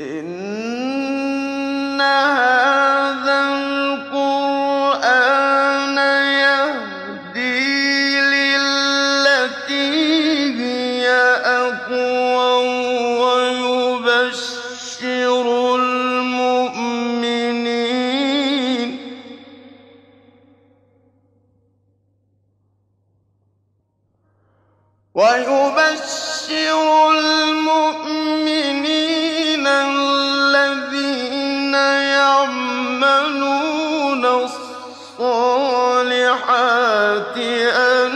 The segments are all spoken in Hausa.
إن هذا القرآن يهدي للتي هي أقوم ويبشر المؤمنين ويبشر المؤمنين الذين يعملون الصالحات أن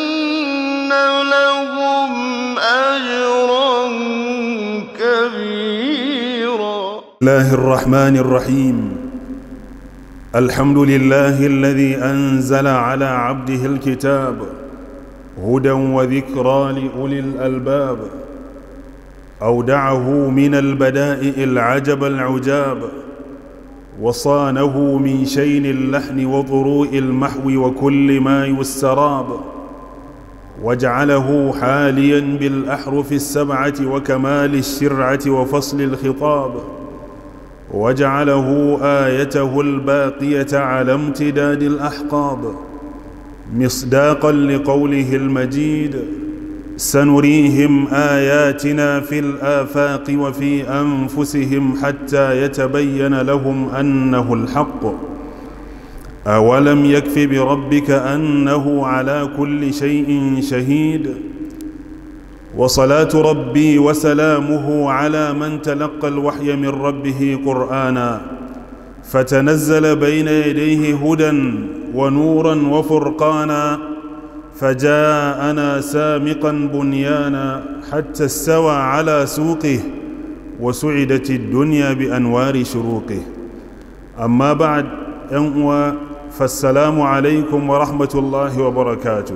لهم أجرا كبيرا الله الرحمن الرحيم الحمد لله الذي انزل على عبده الكتاب هدى وذكرى لاولي الالباب اودعه من البدائع العجب العجاب وصانه من شين اللحن وضروء المحو وكل ما يستراب وجعله حاليا بالاحرف السبعه وكمال الشرعه وفصل الخطاب وجعله ايته الباقيه على امتداد الاحقاب مصداقا لقوله المجيد سنريهم اياتنا في الافاق وفي انفسهم حتى يتبين لهم انه الحق اولم يكف بربك انه على كل شيء شهيد وصلاه ربي وسلامه على من تلقى الوحي من ربه قرانا فتنزل بين يديه هدى ونورا وفرقانا فجاءنا سامقا بنيانا حتى استوى على سوقه وسعدت الدنيا بانوار شروقه اما بعد أنوى فالسلام عليكم ورحمه الله وبركاته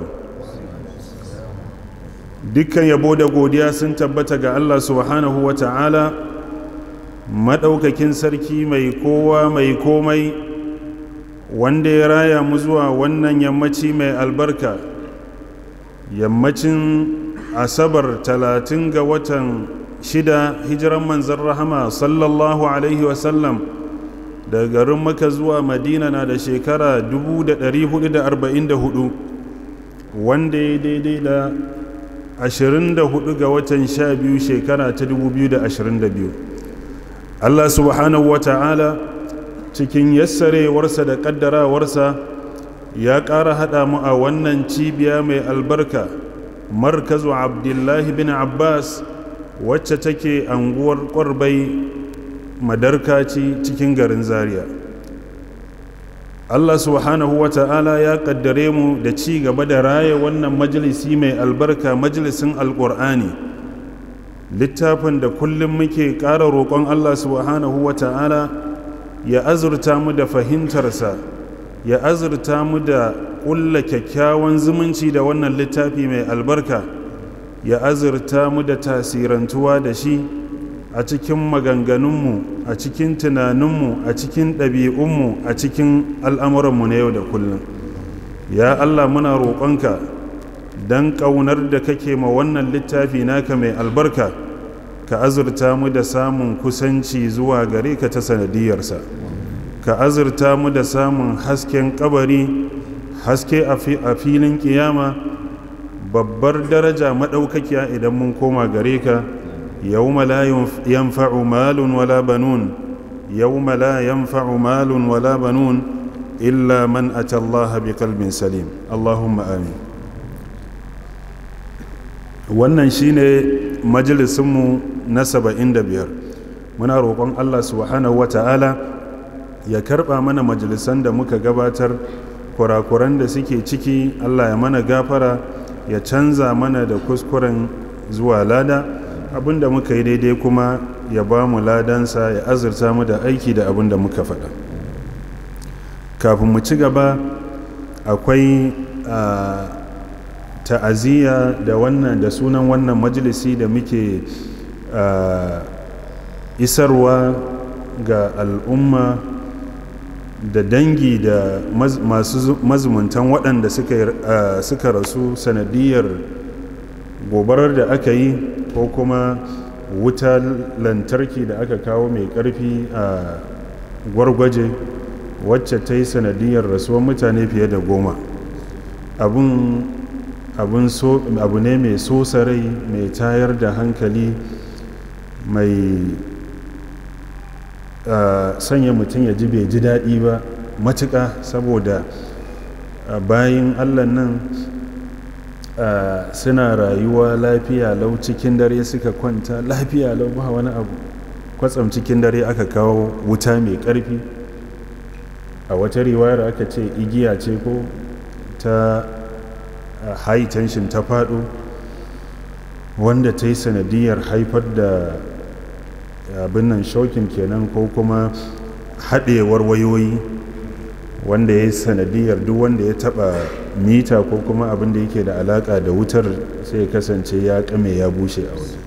dukkan yabo da godiya sun tabbata ga Allah subhanahu wa ta'ala maɗaukakin sarki mai kowa mai komai wanda ya raya mu zuwa wannan yammaci mai albarka yammacin asabar talatin ga watan shida hijiran manzan rahama sallallahu alaihi wasallam daga garin maka zuwa madina na da shekara 1444 wanda ya daidai da 24 ga watan 12 shekara ta 2022 Allah subhanahu wa ta'ala cikin yassarewarsa da ƙaddarawarsa ya ƙara haɗa mu a wannan cibiya mai albarka markazu abdullahi bin abbas wacce take anguwar ƙwarbai madarkaci cikin garin zaria Allah subhanahu wa ta'ala ya kaddare mu da ci gaba da raya wannan majalisi mai albarka majalisin alƙur'ani littafin da kullum muke ƙara roƙon Allah subhanahu wa ta'ala ya azurta mu da fahimtarsa ya azurta mu da ƙulla kyakkyawan zumunci da wannan littafi mai albarka ya azurta mu da tasirantuwa da shi a cikin maganganunmu a cikin tunaninmu a cikin ɗabi'unmu a cikin al'amuranmu na yau da kullum ya allah muna roƙonka don ƙaunar da kake ma wannan littafi naka mai albarka ka azurta mu da samun kusanci zuwa gare ka ta sanadiyarsa ka azurta mu da samun hasken kabari haske a filin kiyama babbar daraja maɗaukakiya idan mun koma gare ka يوم لا ينفع مال ولا بنون يوم لا ينفع مال ولا بنون إلا من أتى الله بقلب سليم اللهم آمين wannan shine majalisinmu na saba'in da biyar muna roƙon allah subhanahu wata'ala ya karɓa mana majalisan da muka gabatar kurakuran da suke ciki allah ya mana gafara ya canza mana da kuskuren zuwa lada abin da muka yi daidai kuma ya ba mu ladansa ya azurta mu da aiki da abin da muka faɗa kafin mu ci gaba akwai ta'aziyya da wannan da sunan wannan majalisi da muke isarwa ga al'umma da dangi da masu mazumuntan waɗanda suka rasu sanadiyar gobarar da aka yi ko kuma wuta lantarki da aka kawo mai ƙarfi a gwargwaje wacce ta yi sanadiyar rasuwar mutane fiye da goma abu ne mai sosa rai mai tayar da hankali mai sanya mutum ya ji bai ji daɗi ba matuƙa saboda bayan allah nan suna rayuwa lafiya lau cikin dare suka kwanta lafiya lau ba wani abu kwatsam cikin dare aka kawo wuta mai ƙarfi a wata riwayar aka ce igiya ce ko ta high tension ta faɗo wanda ta yi sanadiyar haifar da abin nan shokin kenan ko kuma haɗewar wayoyi wanda ya yi sanadiyar duk wanda ya taɓa mita ko kuma abin da yake da alaƙa da wutar sai ya kasance ya ƙame ya bushe a waje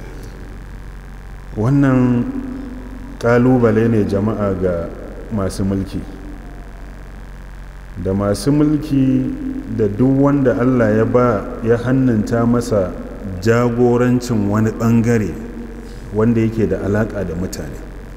wannan ƙalubale ne jama'a ga masu mulki da masu mulki da duk wanda allah ya ba ya hannunta masa jagorancin wani ɓangare wanda yake da alaƙa da mutane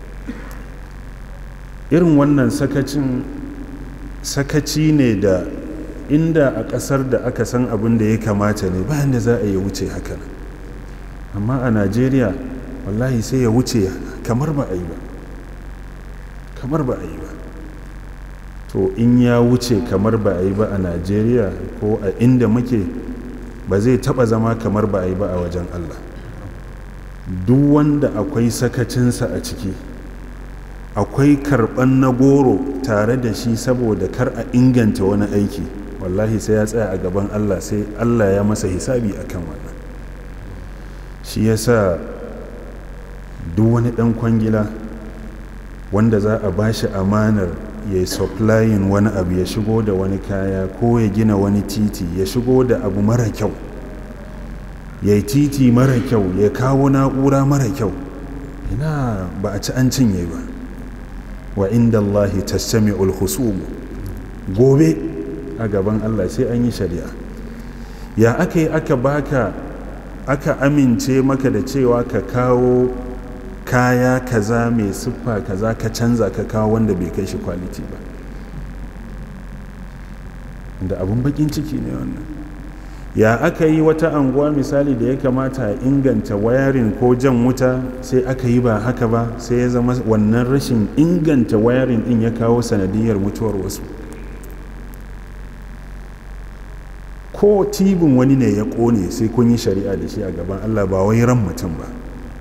irin wannan sakacin sakaci ne da inda a ƙasar da aka san abin da ya kamata ne bayan da za a yi wuce haka amma a najeriya wallahi sai ya wuce kamar ba a yi ba kamar ba a yi ba to in ya wuce kamar ba a yi ba a najeriya ko a inda muke ba zai taba zama kamar ba a yi ba a wajen allah duk wanda akwai sakacinsa a ciki akwai karɓan na goro tare da shi saboda kar a inganta wani aiki wallahi sai ya tsaya a gaban allah sai allah ya masa hisabi akan wannan shi yasa duk wani ɗan kwangila wanda za a ba shi amanar ya yi supplying wani abu ya shigo da wani kaya ko ya gina wani titi ya shigo da abu mara kyau ya yi titi mara kyau ya kawo na'ura mara kyau ina ba a ci an cinye ba wa inda Allahi tasami'ul husumu gobe a gaban Allah sai an yi shari'a ya aka yi aka baka aka amince maka da cewa ka kawo kaya kaza mai siffa kaza ka canza ka kawo wanda bai kai shi kwaliti ba da abun bakin ciki ne wannan ya aka yi wata anguwa misali da ya kamata a inganta wayarin ko jan wuta sai aka yi ba haka ba sai ya zama wannan rashin inganta wayarin din ya kawo sanadiyar mutuwar wasu ko tibin wani ne ya kone sai kun yi shari'a da shi a gaban allah ba wai ran mutum ba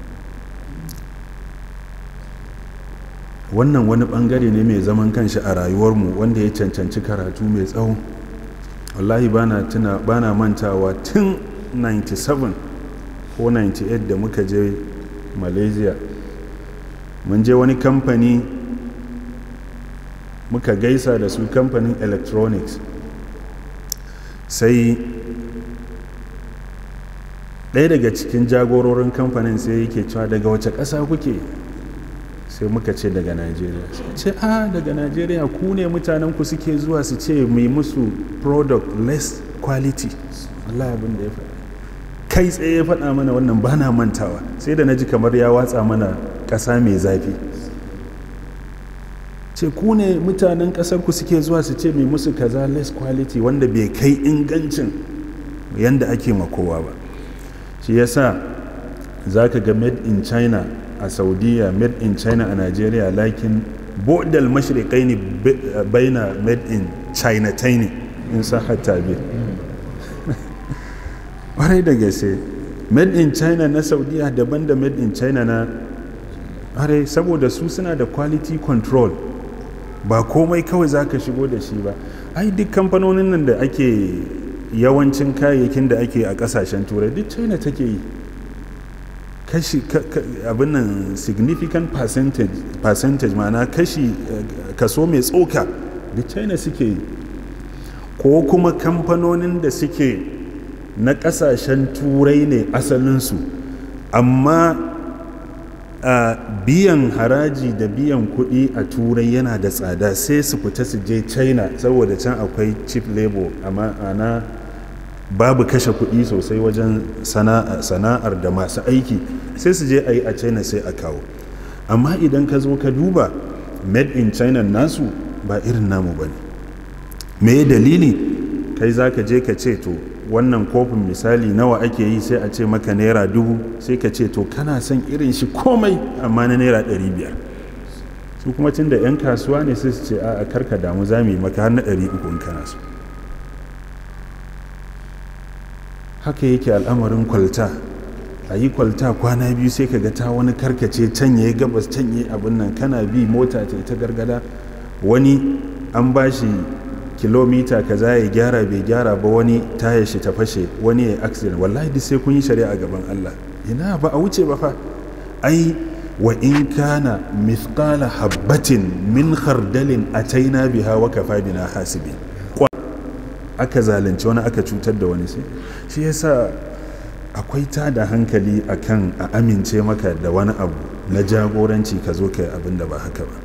wannan wani bangare ne mai zaman kanshi a rayuwarmu wanda ya cancanci karatu mai tsawo wallahi bana tuna bana mantawa tun 97 ko 98 da muka je malaysia mun je wani kamfani muka gaisa da su kamfanin electronics sai ɗaya daga cikin jagororin kamfanin sai yake cewa daga wace ƙasa kuke sai muka ce daga najeriya sai ce a daga najeriya ku ne mutanen ku suke zuwa su ce mai musu product less quality Allah abin da ya faɗa kai tsaye ya faɗa mana wannan ba na mantawa sai da na ji kamar ya watsa mana ƙasa mai zafi ce ku ne mutanen ƙasar ku suke zuwa su ce mai musu kaza less quality wanda bai kai ingancin yanda ake makowa ba shi yasa za ka ga made in china a saudiya made in china a nigeria lakin bodal mashirikai ne baina made in china taini in sahar tabi ƙwarai da gaske made in china na saudiya daban da made in china na ƙwarai saboda su suna da quality control ba komai kawai za ka shigo da shi ba ai duk kamfanonin nan da ake yawancin kayayyakin da ake a ƙasashen turai duk china take yi kashi abin nan significant percentage percentage ma'ana kashi kaso mai tsoka da china suke yi ko kuma kamfanonin da suke na kasashen turai ne asalinsu amma a biyan haraji da biyan kuɗi a turai yana da tsada sai su fita su je china saboda can akwai cheap labor amma ana babu kashe kuɗi sosai wajen sana'ar da masu aiki sai su je a yi a china sai a kawo amma idan ka zo ka duba made in china nasu ba irin namu ba ne me dalili kai za ka je ka ce to wannan kofin misali nawa ake yi sai a ce maka naira dubu sai ka ce to kana son irin shi komai amma na naira ɗari biyar su kuma tun da 'yan kasuwa ne sai su ce a karka damu za mu yi maka har na ɗari uku in kana so haka yake al'amarin kwalta a yi kwalta kwana biyu sai ka ga ta wani karkace can ya gabas can ya abin nan kana bi mota ta ta gargada wani an ba shi kilomita kaza ya gyara bai gyara ba wani taya shi ta fashe wani ya accident wallahi duk sai kun yi shari'a gaban Allah ina ba a wuce ba fa ai wa in kana mithqala habbatin min khardalin ataina biha wa kafa bina hasibin aka zalunci wani aka cutar da wani sai shi yasa akwai ta da hankali akan a amince maka da wani abu na jagoranci ka zo kai abin da ba haka ba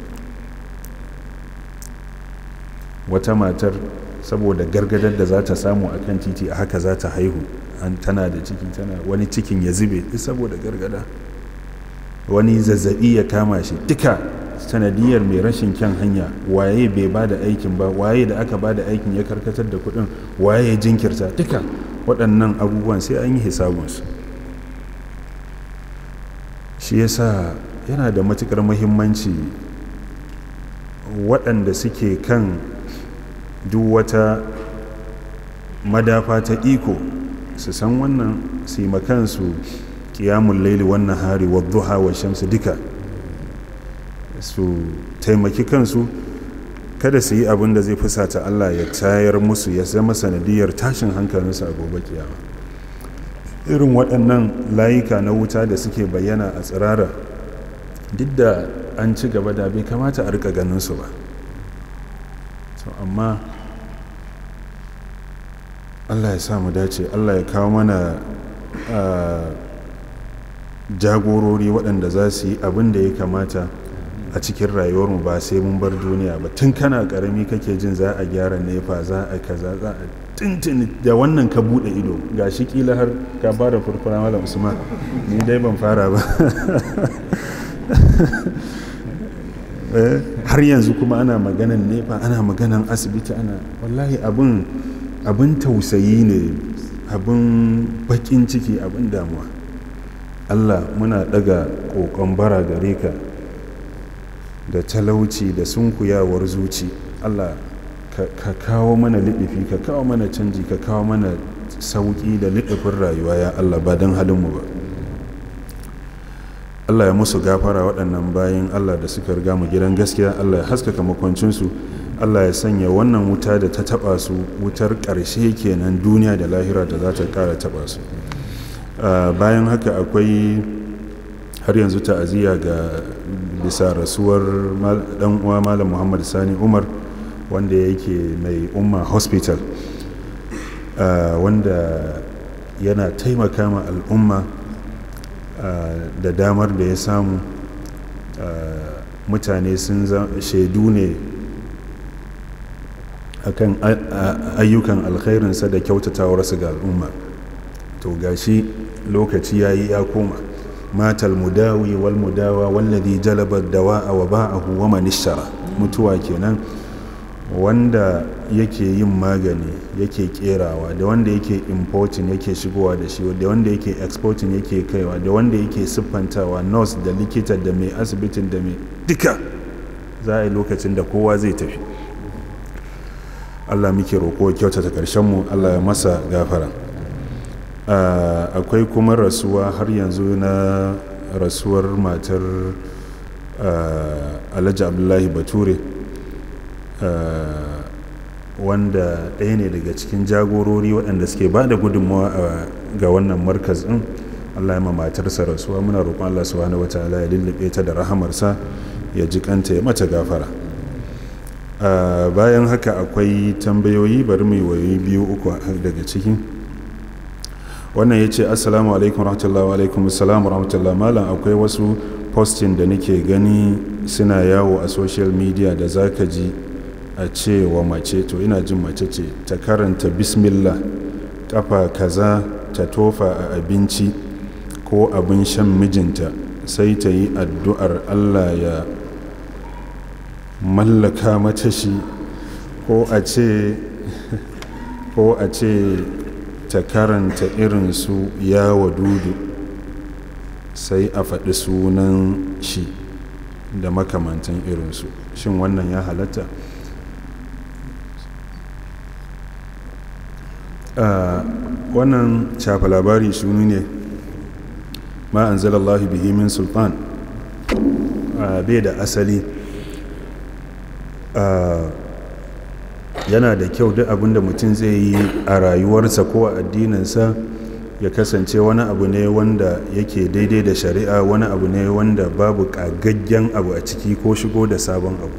wata matar saboda gargadar da za ta samu a kan titi a haka za ta haihu an tana da ciki tana wani cikin ya zube duk saboda gargada wani zazzabi ya kama shi duka sanadiyar mai rashin kyan hanya waye bai ba da aikin ba waye da aka ba da aikin ya karkatar da kudin waye ya jinkirta duka waɗannan abubuwan sai an yi hisabunsu shi yasa yana da matukar muhimmanci waɗanda suke kan duk wata madafa ta iko su san wannan su yi makansu kiyamun laili wannan hari wa duha wa shamsu duka su taimaki kansu kada su yi abin da zai fusata Allah ya tayar musu ya zama sanadiyar tashin hankalinsu a gobe kiyama irin waɗannan layuka na wuta da suke bayyana a tsirara duk da an ci gaba da bai kamata a rika ganin su ba to amma Allah ya samu dace Allah ya kawo mana jagorori waɗanda za su yi abin da ya kamata a cikin rayuwarmu ba sai mun bar duniya ba tun kana karami kake jin za a gyara nefa za a kaza za a tuntuni da wannan ka bude ido ga shi kila har ka fara furfura malam usman ni dai ban fara ba har yanzu kuma ana maganan nefa ana maganan asibiti ana wallahi abin abin tausayi ne abin bakin ciki abin damuwa allah muna daga kokon bara gare ka da talauci da sunkuyawar zuci allah ka kawo mana liɗifi ka kawo mana canji ka kawo mana sauƙi da liɗifin rayuwa ya allah ba don halinmu ba allah ya musu gafara waɗannan bayan allah da suka riga mu gidan gaskiya allah ya haskaka makwancinsu allah ya sanya wannan wuta da ta taɓa su wutar ƙarshe kenan duniya da lahira da za ta ƙara taɓa su bayan haka akwai har yanzu ta'aziyya ga bisa rasuwar dan uwa malam muhammad sani umar wanda yake mai umma hospital wanda yana taimaka ma al'umma da damar da ya samu mutane sun shaidu ne akan ayyukan alkhairinsa da kyautatawarsa ga al'umma to gashi lokaci ya yi ya koma matal mudawi wal mudawa wallazi jalaba dawa'a wa ba'ahu wa man ishtara mutuwa kenan wanda yake yin magani yake kerawa da wanda yake importing yake shigowa da shi da wanda yake exporting yake kaiwa da wanda yake siffantawa nurse da likita da mai asibitin da mai duka za a yi lokacin da kowa zai tafi allah muke roƙo kyautata mu allah ya masa gafara Uh, akwai kuma rasuwa har yanzu na rasuwar matar uh, alhaji abdullahi bature uh, wanda ɗaya ne daga cikin jagorori waɗanda suke ba da gudunmawa ga wannan markaz ɗin allah ya ma matarsa rasuwa muna roƙon allah subhanahu wa ta'ala ya lullube ta da rahamarsa ya ji kanta ya mata gafara bayan haka akwai tambayoyi bari mai wayoyi biyu uku daga ciki wannan ya ce assalamu alaikum rahmatullahi wa alaikum assalamu rahmatullahi malam akwai wasu postin da nake gani suna yawo a social media da zaka ji a ce wa mace to ina jin mace ce ta karanta bismillah kafa kaza ta tofa a abinci ko abin shan mijinta sai ta yi addu'ar allah ya mallaka mata shi ko a ce ko a ce ta karanta irin su ya wadudu sai a faɗi sunan shi da makamantan irinsu shin wannan ya halatta wannan shafa labari shunu ne ma an zalallahu bihi min sultan bai da asali yana da kyau duk abinda mutum zai yi a rayuwarsa ko a addininsa ya kasance wani abu ne wanda yake daidai da shari'a wani abu ne wanda babu kagaggen abu a ciki ko shigo da sabon abu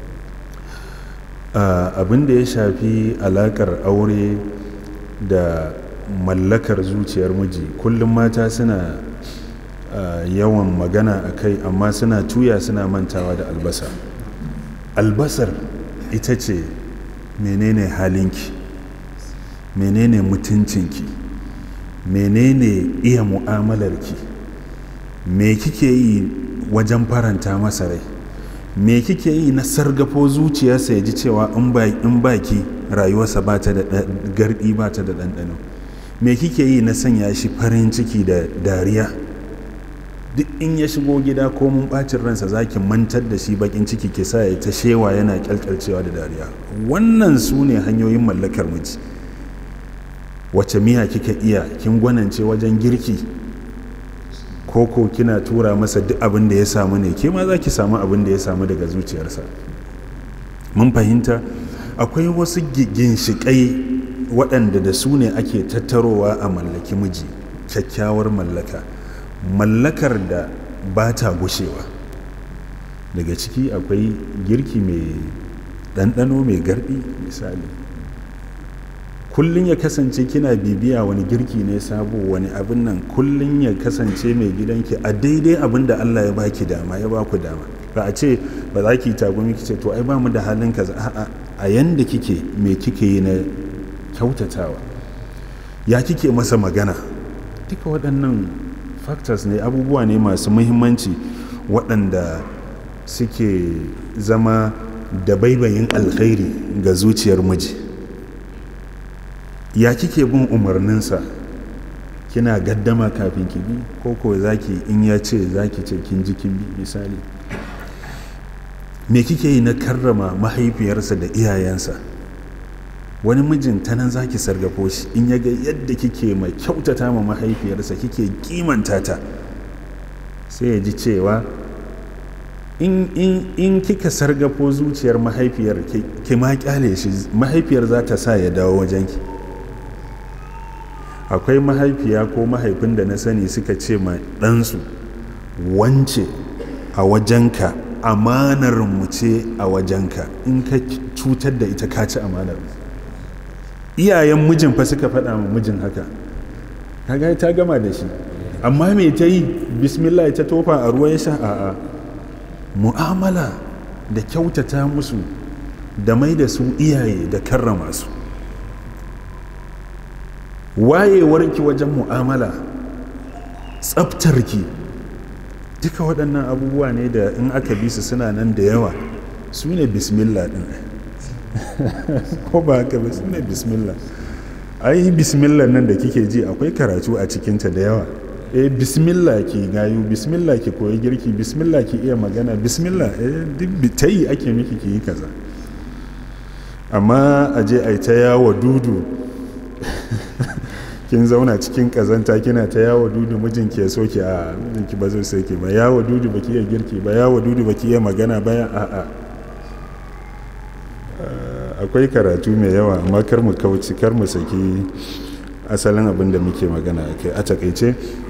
abin da ya shafi alakar aure da mallakar zuciyar miji kullum mata suna yawan magana a kai amma suna tuya suna mantawa da albasa albasar ita ce menene halinki menene mutuncinki menene iya mu'amalarki me kike yi wajen faranta masa rai me kike yi na sargafo zuciyarsa ya ji cewa in baki rayuwarsa ba ta da gardi ba ta da ɗanɗano me kike yi na sanya shi farin ciki da dariya duk in ya shigo gida ko mun bacin ransa zaki mantar da shi bakin ciki ke sa ya ta shewa yana kyalkyalcewa da dariya wannan su ne hanyoyin mallakar miji wace miya kika iya kin gwanance wajen girki koko kina tura masa duk abin da ya samu ne ke ma za ki samu abin da ya samu daga zuciyarsa mun fahimta akwai wasu ginshiƙai waɗanda da su ne ake tattarowa a mallaki miji kyakkyawar mallaka mallakar da ba ta gushewa daga ciki akwai girki mai ɗanɗano mai garɗi misali kullum ya kasance kina bibiya wani girki ne sabo wani abin nan kullum ya kasance mai gidanki a daidai abin da Allah ya baki dama ya baku dama ba a ce ba za ki tagumi ki ce to ai ba mu da halin kaza a'a a yanda kike me kike yi na kyautatawa ya kike masa magana duka waɗannan factors ne abubuwa ne masu muhimmanci waɗanda suke zama da baibayin alkhairi ga zuciyar miji ya kike bin umarninsa kina gaddama kafin ki bi ko ko zaki in ya ce zaki ce kin ji kin bi misali me kike yi na karrama mahaifiyarsa da iyayensa wani mijin ta nan zaki sargafo shi in ya ga yadda kike mai kyautata ma mahaifiyarsa kike kimanta ta sai ya ji cewa in, in, in kika sargafo zuciyar mahaifiyar ki ma kyale shi mahaifiyar za ta sa ya dawo wajenki akwai mahaifiya ko mahaifin da na sani suka ce ma ɗansu wance a wajenka amanar mu ce a wajenka in ka cutar da ita ka ci amanar iyayen mijin fa suka faɗa ma mijin haka kaga ta gama da shi amma me ta yi bismillah ta tofa a ruwa ya sha a'a mu'amala da kyautata musu da mai da su iyaye da karrama su wayewarki wajen mu'amala tsaftarki duka waɗannan abubuwa ne da in aka bi su suna nan da yawa su ne bismillah ɗin ko ba haka ba su ne bismillah ai bismillah nan da kike ji akwai karatu a cikinta da yawa eh bismillah ki gayu bismillah ki koyi girki bismillah ki iya magana bismillah eh duk ta yi ake miki ki yi kaza amma a je a yi ta yawo dudu kin zauna cikin kazanta kina ta yawo dudu mijinki ya soke a mijinki ba zai soke ba yawo dudu baki iya girki ba yawo dudu baki iya magana bayan a a akwai karatu mai yawa amma kar mu kauci kar mu saki asalin abin da muke magana a kai a takaice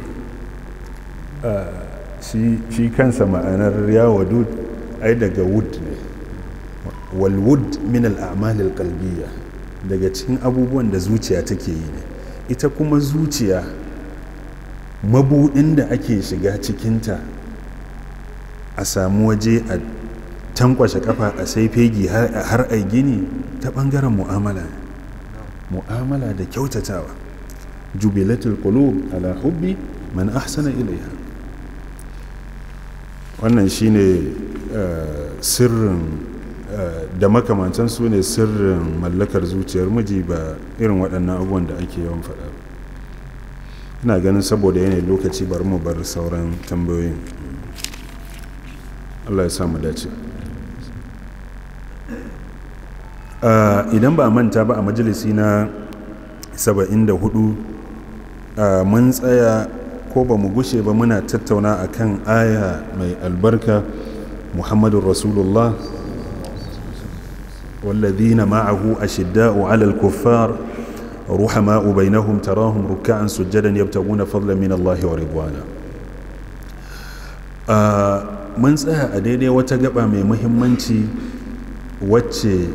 shi kansa ma'anar yawo dud ai daga wood ne wal wood min al-a'mal al-qalbiyya daga cikin abubuwan da zuciya take yi ne ita kuma zuciya mabudin da ake shiga cikinta a samu waje a tankwashe kafa a sai fegi har a gini ta bangaren mu'amala mu'amala da kyautatawa jubilatul qulub ala hubbi man ahsana ilaiha wannan shine sirrin da makamantan su ne sirrin mallakar zuciyar miji ba irin waɗannan abubuwan da ake yawan faɗa ina ganin saboda yanayin lokaci bari mu bar sauran tambayoyin allah ya samu dace idan ba manta ba a majalisi na 74 mun tsaya ko ba mu gushe ba muna tattauna akan aya mai albarka muhammadun rasulullah والذين معه أشداء على الكفار رحماء بينهم تراهم ركعا سجدا يبتغون فضلا من الله ورضوانا mun tsaya a daidai wata gaba mai muhimmanci wacce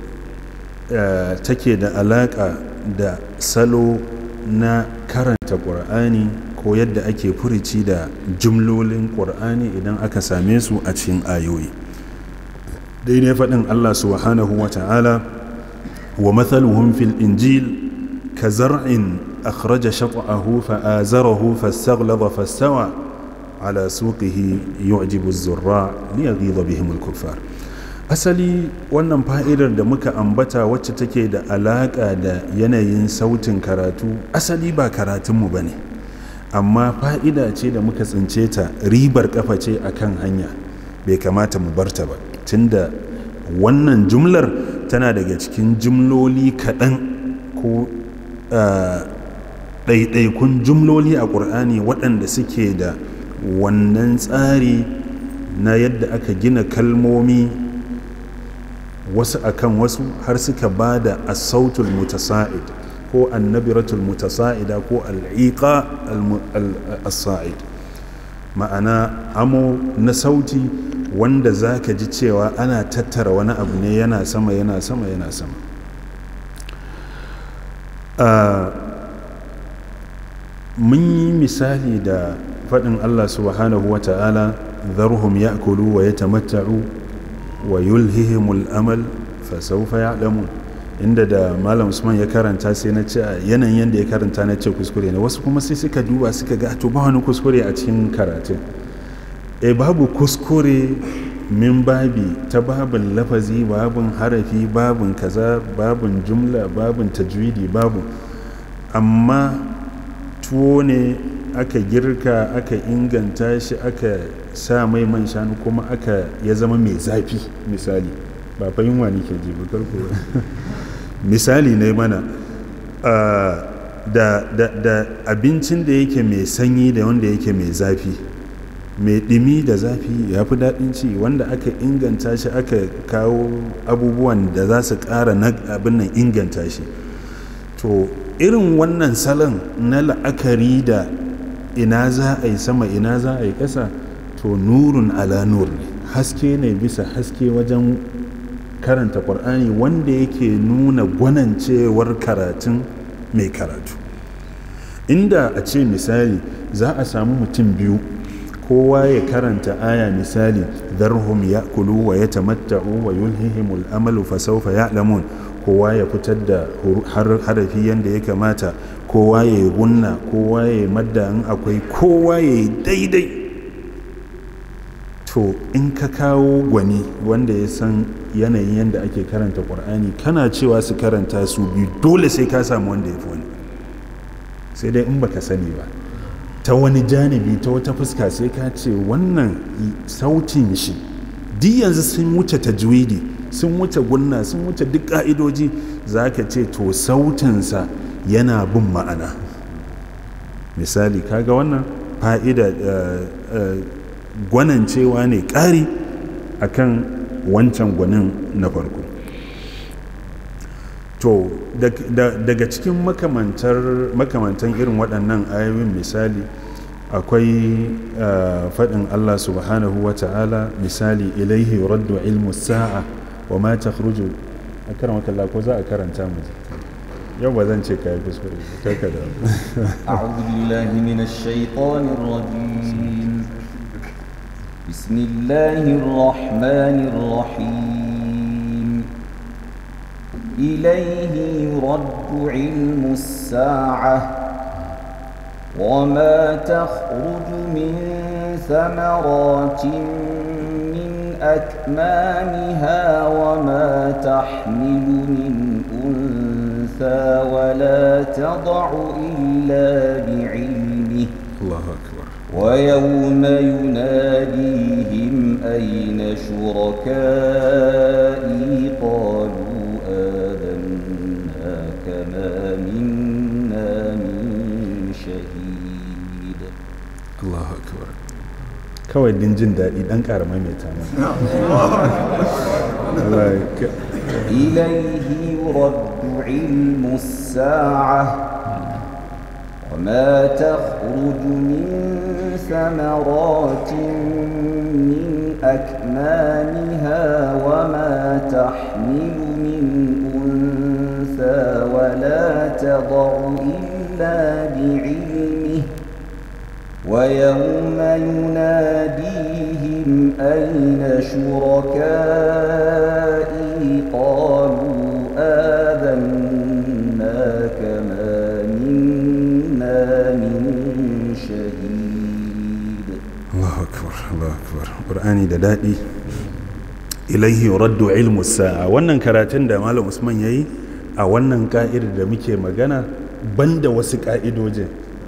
take da alaƙa da salo na karanta ƙur'ani ko yadda ake furici da jumlolin ƙur'ani idan aka same su a cikin ayoyi daidai faɗin allah subhanahu wa ta'ala wa mathaluhum fil injil ka zar'in akhraja shat'ahu fa'azarahu fastaghlaba fastawa ala suqihi yu'jibu az-zurra liyaghiza bihim al-kuffar asali wannan fa'idar da muka ambata wacce take da alaƙa da yanayin sautin karatu asali ba karatunmu ba ne amma fa'ida ce da muka tsince ta ribar kafa ce a kan hanya bai kamata mu barta ba tunda wannan jumlar tana daga cikin jumloli kaɗan ko ɗaiɗaikun jumloli a ƙur'ani waɗanda suke da wannan tsari na yadda aka gina kalmomi wasu akan wasu har suka ba da asautul mutasa'id ko annabiratul mutasa'ida ko al'iqa al-sa'id ma'ana amo na sauti wanda za ka ji cewa ana tattara wani abu ne yana sama yana sama yana sama mun yi misali da faɗin allah subhanahu wa ta'ala zarhum ya'kulu wa yatamatta'u wa yulhihimul amal fasaufa ya'lamun inda da malam usman ya karanta sai na ce yanayin yadda ya karanta na ce kuskure ne wasu kuma sai suka duba suka ga to ba wani kuskure a cikin karatun e babu kuskure min babi ta babin lafazi babin harafi babin kaza babin jumla babin tajwidi babu amma tuwo ne aka girka aka inganta shi aka sa mai man shanu kuma aka ya zama mai zafi misali ba fa yunwa ke ji ba karko misali ne mana da, da, da abincin da yake mai sanyi da wanda yake mai zafi mai ɗimi da zafi ya fi daɗin ci wanda aka inganta shi aka kawo abubuwan da za su ƙara abin nan inganta shi to irin wannan salon na la'akari da ina za a yi sama ina za a yi ƙasa to nurun ala nur ne haske ne bisa haske wajen karanta ƙwar'ani wanda yake nuna gwanancewar karatun mai karatu inda a ce misali za a samu mutum biyu kowa ya karanta aya misali zarhum ya kulu wa ya tamatta'u wa yulhihimul amalu fa sawfa ya'lamun kowa ya fitar da harafi yadda ya kamata kowa ya yi gunna kowa ya yi madda in akwai kowa ya yi daidai to in ka kawo gwani wanda ya san yanayin yadda ake karanta ƙwar'ani kana cewa su karanta su biyu dole sai ka samu wanda ya fi wani sai dai in baka sani ba ta wani janibi ta wata fuska sai ka ce wannan sautin shi duk yanzu sun wuce tajwidi sun wuce gunna sun wuce duk ka'idoji za ka ce to sautinsa yana bin ma'ana misali kaga wannan fa'ida gwanancewa ne ƙari akan wancan gwanin na farko to daga cikin makamantan irin waɗannan ayoyin misali akwai faɗin Allah subhanahu wa ta'ala misali ilaihi raddu ilmu sa'a wa ma ta khruju a karamata Allah ko za a karanta mu yau ba zan ce kayi kuskure kai ka da أعوذ بالله من الشيطان الرجيم بسم الله الرحمن الرحيم إليه يرد علم الساعة وما تخرج من ورقة إلا يعلمها ولا حبة في ظلمات الأرض ولا رطب ولا يابس إلا في كتاب مبين. وما تخرج من ثمرات من أكمامها وما تحمل من أنثى ولا تضع إلا بعلمه Allahu akbar ويوم يناديهم أين شركائي قالوا آذناك ما منا من شهيد Allahu akbar kawai din jin daɗi ɗan ƙara maimaita mana Allah ya ka- إليه يرد علم الساعة وما تخرج من ثمرات من أكمامها وما تحمل من أنثى ولا تضع إلا بعلمه ويوم يناديهم أين شركائي قالوا آذناك ما منا من شهيد Allahu akbar Allahu akbar Qur'ani da daɗi ilaihi raddu ilmu sa'a wannan karatun da Malam Usman yayi a wannan ka'idar da muke magana banda wasu ka'idojin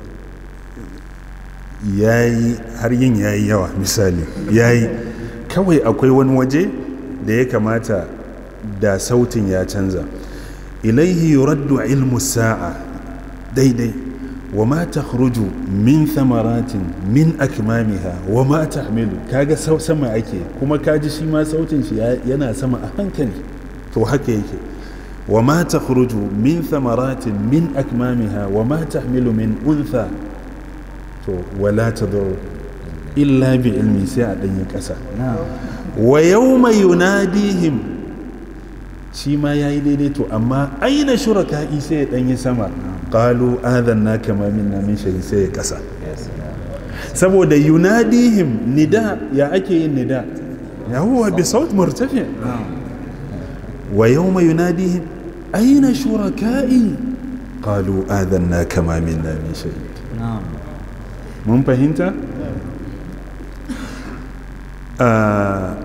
yayi har yin yayi yawa misali yayi kawai akwai wani waje da ya kamata da sautin ya canza ilaihi raddu ilmu sa'a daidai wa ma takhruju min thamaratin min akmamiha wa ma tahmilu kaga sau sama ake kuma kaji shi ma sautin shi ya- yana sama a hankali to haka yake wa ma takhruju min thamaratin min akmamiha wa ma tahmilu min untha to wala tadur illa bi ilmi sai a danyi kasa نعم wa yawma yunadihim shi ma yayi daidai to amma aina shuraka'i sai ya danyi sama qalu adanna kama minna min shay sai ya kasa يا سلام saboda yunadihim nida ya ake yin nida ya huwa bi saut murtafi wa yawma yunadihim aina shuraka'i qalu adanna kama minna min shay نعم mun fahimta Ah,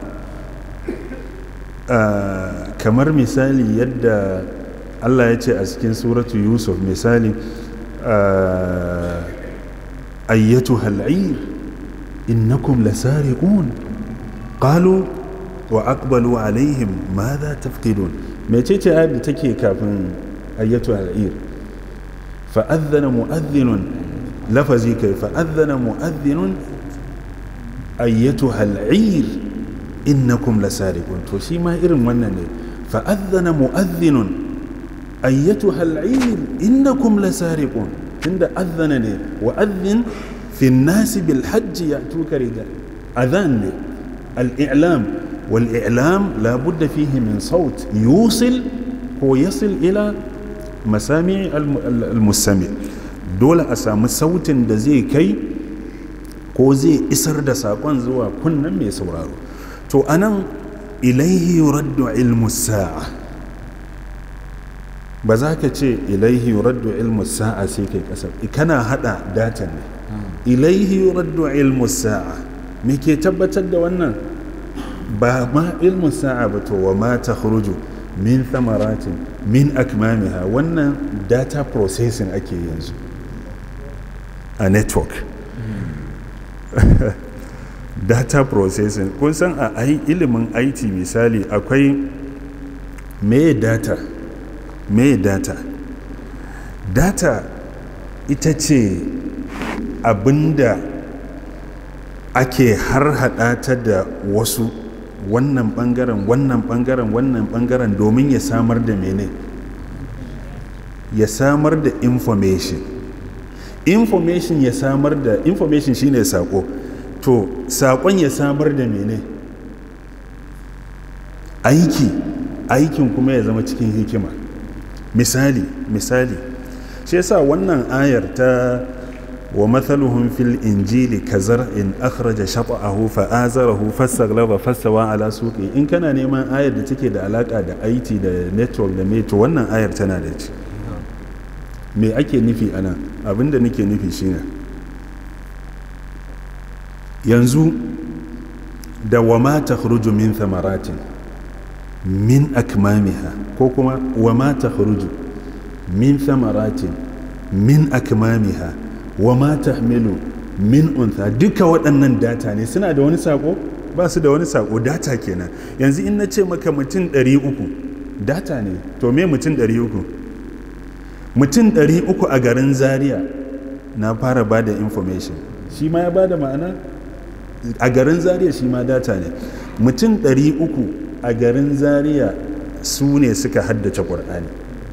ah, kamar misali yadda Allah ya ce a cikin suratu yusuf misali ah, ayyatu hal'ir innakum lasariqun qalu wa aqbalu alaihim madha tafqidun mecece ayat da take kafin ayyatu hal'ir fa'adhana mu'adhdhinun lafazi kai fa'adhana mu'adhdhinun ayyatuha al'ir innakum lasariqun to shi ma irin wannan ne fa'adhana mu'adhdhinun ayyatuha al'ir innakum lasariqun tunda adhana ne wa adhin fi an-nas bil hajj ya'tuka rijal adhan ne al-i'lam wal i'lam la budda fihi min sawt yusil ko yasil ila masami al-mustami dole a samu sautin da zai kai ko zai isar da saƙon zuwa kunnen mai sauraro to anan ilaihi yuraddu ilmu sa'a ba za ka ce ilaihi yuraddu ilmu sa'a sai kai kasar kana hada data ne ilaihi yuraddu ilmu sa'a me ke tabbatar da wannan ba ma ilmu sa'a ba to wa ma takhruju min thamaratin min akmamiha wannan data processing ake yanzu a network data processing kun san a ai ilimin IT misali akwai me data me data data ita ce abinda ake har hada ta da wasu wannan bangaren wannan bangaren wannan bangaren domin ya samar da mene ya samar da information information ya samar da information shine sako to sakon ya samar da mene aiki aikin kuma ya zama cikin hikima misali misali shi yasa wannan ayar ta wa mathaluhum fil injili kazar in akhraja shata'ahu fa azarahu fastaghlaba fastawa ala suqi in kana neman ayar da take da alaka da IT da network da meto wannan ayar tana da ci me ake nufi ana abinda nake nufi shine yanzu da wa ma takhruju min thamaratin min akmamiha ko kuma wa ma takhruju min thamaratin min akmamiha wa ma tahmilu min untha duka waɗannan data ne suna da wani sako ba su da wani sako data kenan yanzu in na ce maka mutum 300 data ne to me mutum 300 mutum 300 a garin zaria na fara ba da information shi ma ya ba da ma'ana a garin zaria shi ma data ne mutum 300 a garin zaria su ne suka haddace ƙwar'ani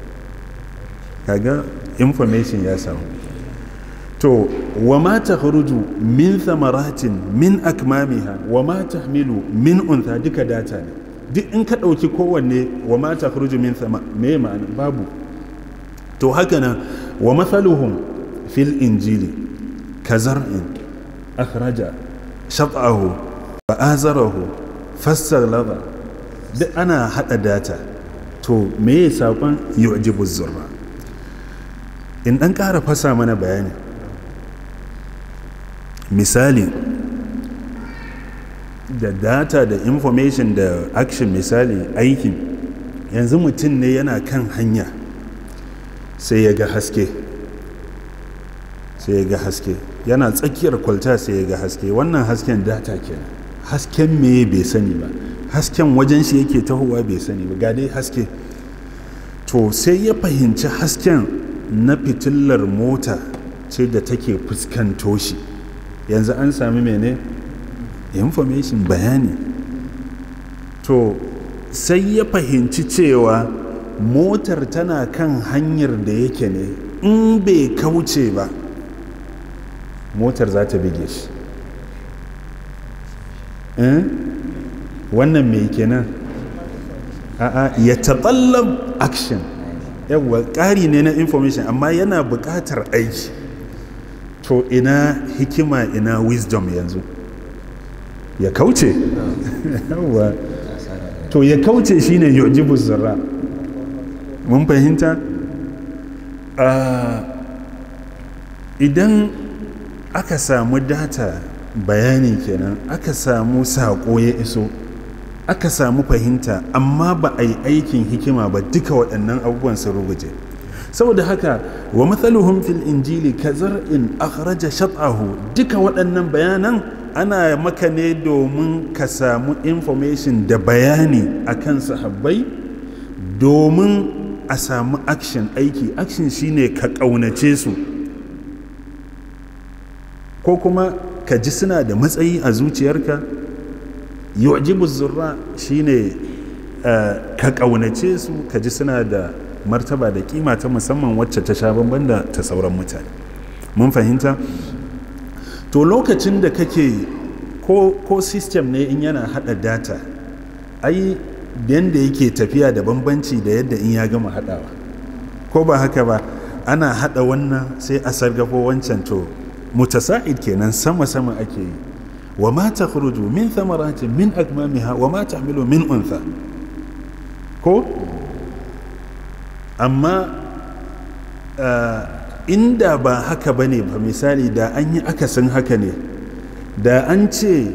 kaga information ya samu to wa ma takhruju min thamaratin min akmamiha wa ma tahmilu min untha duka data ne duk in ka ɗauki kowanne wa ma takhruju min thama me ma'ana babu to haka nan wa mathaluhum fil injili kazar'in akhraja shat'ahu wa azarahu fassalaba duk ana hada data to me ya saƙon yu'jibu zurra in ɗan ƙara fasa mana bayani misali da data da information da action misali aikin yanzu mutum ne yana kan hanya sai ya ga haske sai ya ga haske yana tsakiyar kwalta sai ya ga haske wannan hasken data kenan hasken me bai sani ba hasken wajen shi yake tahowa bai sani ba ga dai haske to sai ya fahimci hasken na fitilar mota ce da take fuskanto shi yanzu an sami mene information bayani to sai ya fahimci cewa motar tana kan hanyar da yake ne in bai kauce ba motar za ta bige shi wannan mai kenan a'a ya taɓallab action yawwa ƙari ne na information amma yana buƙatar aiki to ina hikima ina wisdom yanzu ya kauce yawwa to ya kauce shine yujibu zarra mun fahimta idan aka samu data bayani kenan aka samu saƙo ya iso aka samu fahimta amma ba a yi aikin hikima ba duka waɗannan abubuwan sun ruguje saboda haka wa matsaluhun fil injili kazar in akhraja shat'ahu duka waɗannan bayanan ana maka ne domin ka samu information da bayani akan sahabbai domin a samu action aiki action shine ka ƙaunace su ko kuma ka ji suna da matsayi a zuciyarka yu'jibu zurra shine ka ƙaunace su ka ji suna da martaba da kima ta musamman wacce ta sha bamban da ta sauran mutane mun fahimta to lokacin da kake ko, ko system ne in yana hada data ai yadda yake tafiya da bambanci da yadda in ya gama hadawa ko ba haka ba ana hada wannan sai a sargafo wancan to mutasa'id kenan sama-sama ake yi wa ma ta min thamaratin min akmamiha wa ma tahmilu min untha ko amma inda ba haka ba ne ba misali da an yi akasin haka ne da an ce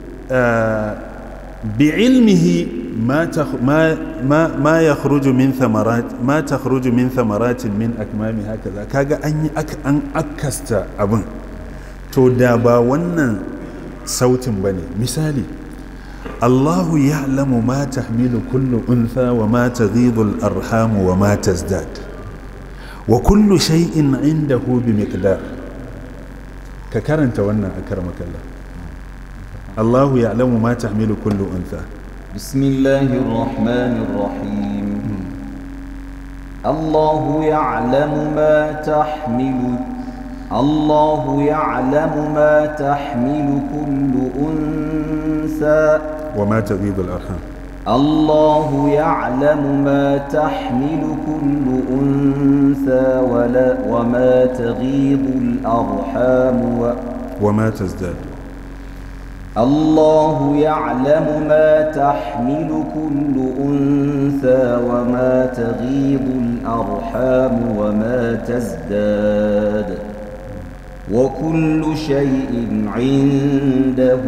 bi ilmihi ma ya min thamarat ma ta min thamaratin min akmami haka za kaga an yi an akasta abin to da ba wannan sautin ba ne misali الله يعلم ما تحمل كل أنثى وما تغيض الأرحام وما تزداد وكل شيء عنده بمقدار ككرنت وانا أكرمك الله الله يعلم ما تحمل كل أنثى بسم الله الرحمن الرحيم الله يعلم ما تحمل الله يعلم ما تحمل كل أنثى وما تغيض الأرحام الله يعلم ما تحمل كل أنثى ولا وما تغيض الأرحام و وما تزداد الله يعلم ما تحمل كل أنثى وما تغيض الأرحام وما تزداد وكل شيء عنده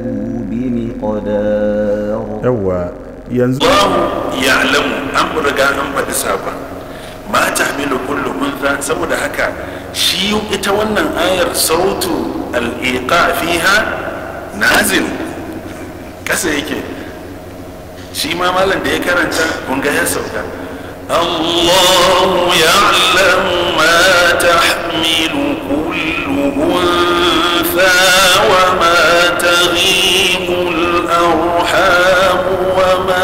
بمقدار yawa yanzu Allahu ya'lamu an riga an faɗi sabon ma tahmilu kullu unsa saboda haka shi ita wannan ayar sautu al-iqa fiha nazil kasa yake shi ma malam da ya karanta kun ga ya sauka Allahu ya'lamu ma tahmilu kullu unsa wa ma taghibu al-arham wa ma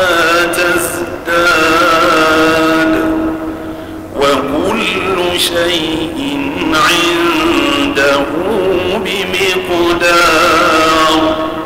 tazdad وكل شيء عنده بمقدار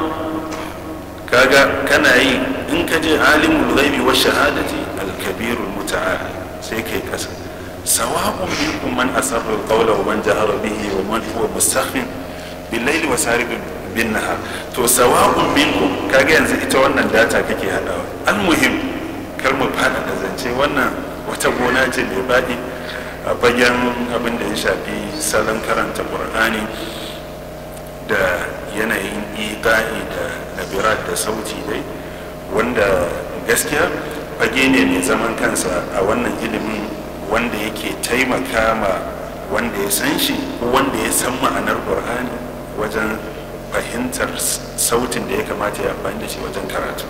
kaga kana yi in ka je alimul ghaibi wa shahadati al-kabirul muta'al sai kai kasa sawa'un minkum man asarra al-qawla wa man jahara bihi wa man huwa mustakhfin bil layli wa saribun bin nahar to sawa'un minkum kaga yanzu ita wannan data kake hadawa al-muhim kar mu fada da zance wannan wata gona ce mai baɗi a bayan abin da ya shafi salon karanta ƙur'ani da yanayin iƙa'i da nabirat da sauti dai wanda gaskiya fage ne mai zaman kansa a wannan ilimin wanda yake taimaka ma wanda ya san shi ko wanda ya san ma'anar ƙur'ani wajen fahimtar sautin da ya kamata ya amfani da shi wajen karatu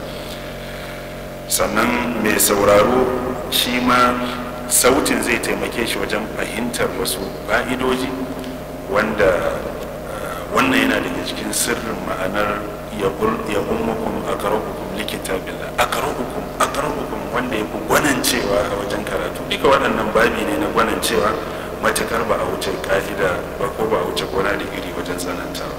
sannan mai sauraro shi ma sautin zai taimake shi wajen fahimtar wasu fa'idoji wanda wannan yana daga cikin sirrin ma'anar ya ummukum aqrabukum likitabillah aqrabukum aqrabukum wanda ya fi gwanancewa a wajen karatu duka waɗannan babi ne na gwanancewa matukar ba a wuce ka'ida ba ko ba a wuce gona da iri wajen tsanantawa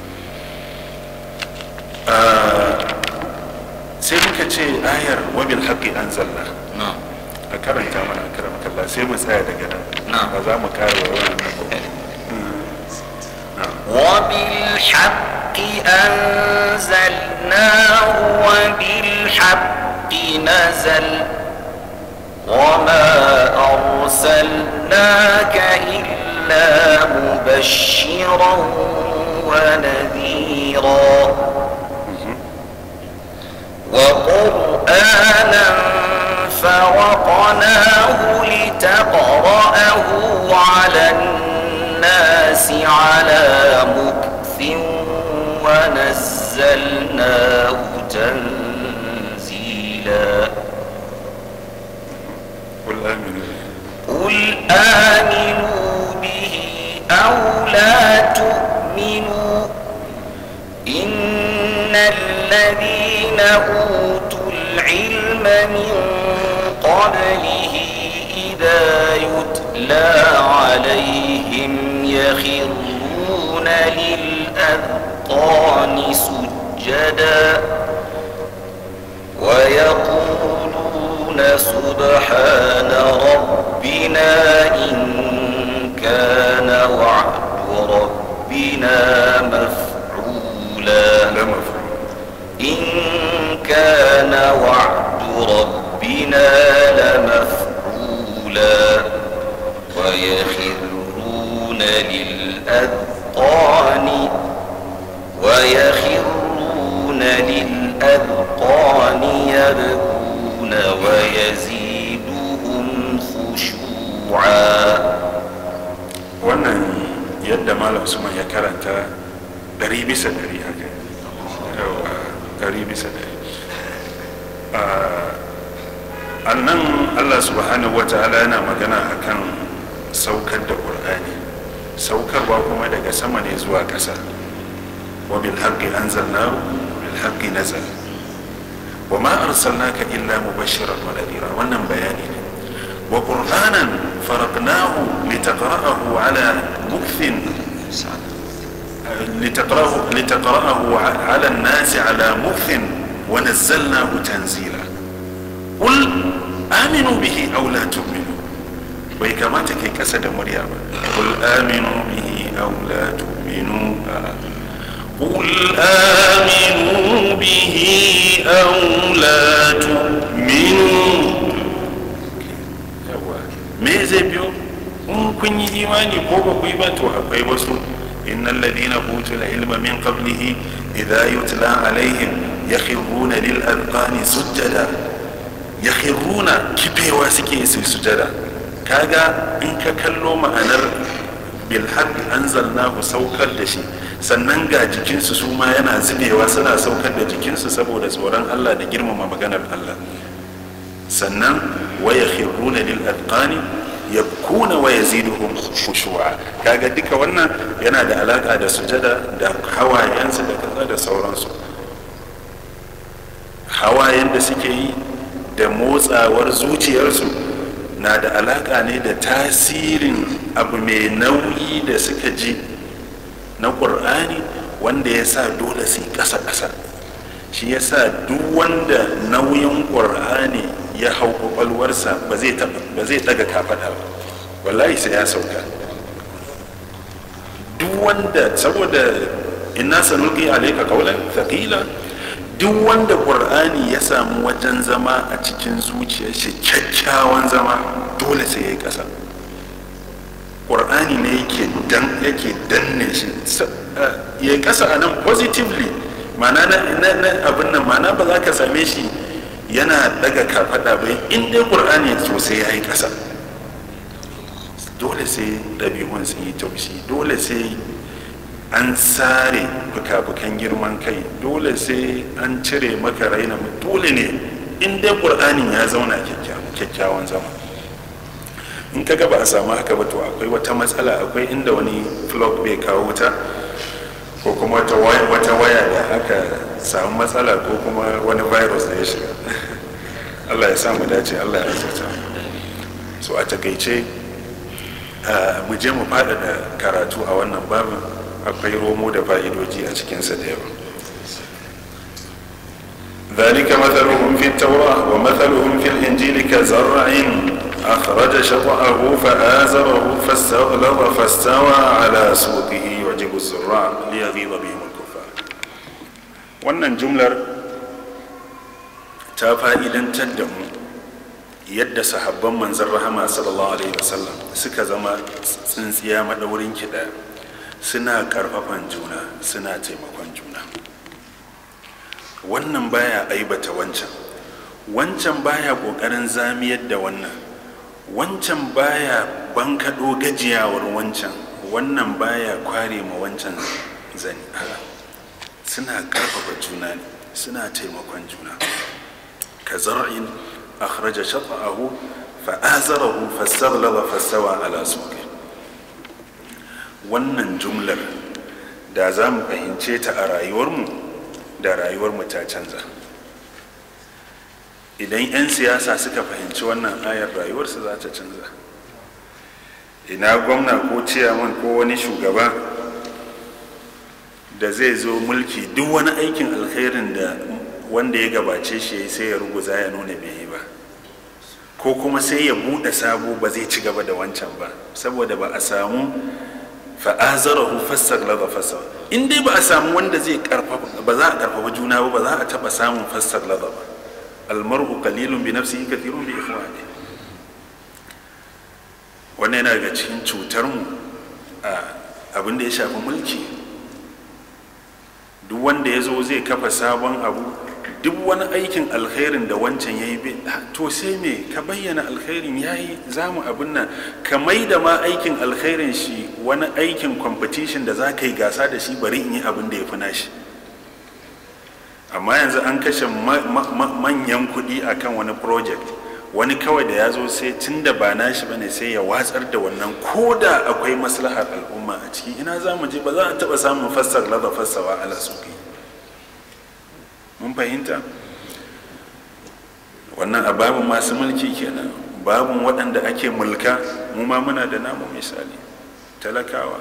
sai muka ce ayar wabil haqqi anzalna a karanta mana a karama kalla sai mu tsaya daga nan ba za mu kare wa wannan وبالحق أنزلناه وبالحق نزل وما أرسلناك إلا مبشرا ونذيرا وقرآنا فرقناه لتقرأه على الناس على مكث ونزلناه تنزيلا قل آمنوا قل آمنوا به أو لا تؤمنوا إن الذين أوتوا العلم من قبله إذا يتلى عليهم يخرون للأذقان سجدا ويقولون سبحان ربنا إن كان وعد ربنا مفعولا لا مفهوم إن كان وعد ربنا لمفعولا ويخرون للأذقان ويخرون للأذقان يبكون ويزيدهم خشوعا wannan yadda malam usman ya karanta ɗari bisa ɗari haka yawa ɗari bisa ɗari a nan allah subhanahu wa ta'ala yana magana akan saukar da ƙur'ani saukarwa kuma daga sama ne zuwa ƙasa wa bil haqqi anzalnahu wa bil haqqi nazal wa ma arsalnaka illa mubashiran wa nadira wannan bayani ne wa qur'anan faraqnahu litaqra'ahu ala mukthin لتقرأه, لتقرأه على الناس على مكث ونزلناه تنزيلا قل آمنوا به أو لا تؤمنوا bai kamata kai kasa da murya ba kul aminu bihi aw la tu'minu قل آمنوا به أو لا تؤمنوا me zai biyo in kun yi imani ko ba ku yi ba to akwai wasu innal ladina utul ilma min qablihi idha yutla alaihim yakhruna lil adqani sujada yakhruna kifewa suke su sujada kaga in ka kallo ma'anar bil haqq anzalnahu saukar da shi sannan ga jikinsu su ma yana zubewa suna saukar da jikinsu saboda tsoron Allah da girmama maganar Allah sannan waya khiruna lil adqani yabkuna wa yaziduhum khushu'a kaga duka wannan yana da alaka da sujada da hawayensu da kaza da sauransu hawayen da suke yi da motsawar zuciyarsu na da alaka ne da tasirin abu mai nauyi da suka ji na ƙur'ani wanda ya sa dole su yi ƙasa-ƙasa shi ya sa duk wanda nauyin ƙur'ani ya hau ƙwaƙwalwarsa ba zai ɗaga kafaɗa ba wallahi sai ya sauka duk wanda saboda inna sanulqi alayka qawlan thaqila duk wanda ƙur'ani ya samu wajen zama a cikin zuciyar shi kyakkyawan zama dole sai ya yi ƙasa ƙur'ani ne yake dan yake danne shi ya yi ƙasa a nan positively mana na abin nan mana ba za ka same shi yana daga kafaɗa ba in dai ƙur'ani sosai ya yi ƙasa dole sai ɗabi'un sun yi taushi dole sai an sare fuka-fukan girman kai dole sai an cire maka raina dole ne in dai ƙur'anin ya zauna kyakkyawan zama in ka ga ba a samu haka ba to akwai wata matsala akwai inda wani flog bai kawo wuta ko kuma wata waya da aka samu matsala ko kuma wani virus da ya shiga allah ya samu dace allah ya azurta so a takaice mu je mu faɗaɗa karatu a wannan babin akwai romo da fa'idoji a cikinsa da yawa ذلك مثلهم في التوراة ومثلهم في الإنجيل كزرع أخرج شطأه فآزره فاستغلظ فاستوى على سوقه يعجب الزراع ليغيظ بهم الكفار wannan jumlar ta fa'idantar da mu yadda sahabban manzan rahama sallallahu alaihi wasallam suka zama tsintsiya maɗaurin kiɗa suna ƙarfafan juna suna taimakon juna wannan baya aibata wancan wancan baya ƙoƙarin zamiyar da wannan wancan baya bankaɗo gajiyawar wancan wannan baya kware ma wancan zani suna ƙarfafa juna ne suna taimakon juna ka zar'in akhraja shata'ahu fa'azarahu fastaghlaba fastawa ala suqi wannan jumlar da za mu fahimce ta a rayuwarmu da rayuwarmu ta canza idan 'yan siyasa suka fahimci wannan ayar rayuwarsu za ta canza ina gwamna ko ciyaman ko wani shugaba da zai zo mulki duk wani aikin alkhairin da wanda ya gabace shi sai ya ruguza ya nuna bai yi ba ko kuma sai ya buɗe sabo ba zai ci gaba da wancan ba saboda ba a samu fa'azarahu fassar laza fassar in dai ba a samu wanda zai karfafa ba za a karfafa juna ba ba za a taɓa samun fassar laza ba almar'u qalilun bi nafsihi kathirun bi ikhwani wannan yana daga cikin cutar mu a abin da ya shafi mulki duk wanda ya zo zai kafa sabon abu duk wani aikin alkhairin da wancan ya yi to sai me ka bayyana alkhairin ya yi za mu abin nan ka mai da ma aikin alkhairin shi wani aikin competition da za ka yi gasa da shi bari in yi abin da ya fi nashi amma yanzu an kashe manyan kuɗi akan wani project wani kawai da ya zo sai tun da ba nashi bane sai ya watsar da wannan ko da akwai maslahar al'umma a ciki ina za mu je ba za a taɓa samun fassar laza fassawa ala suki mun fahimta wannan a babin masu mulki kenan babin waɗanda ake mulka mu ma muna da namu misali talakawa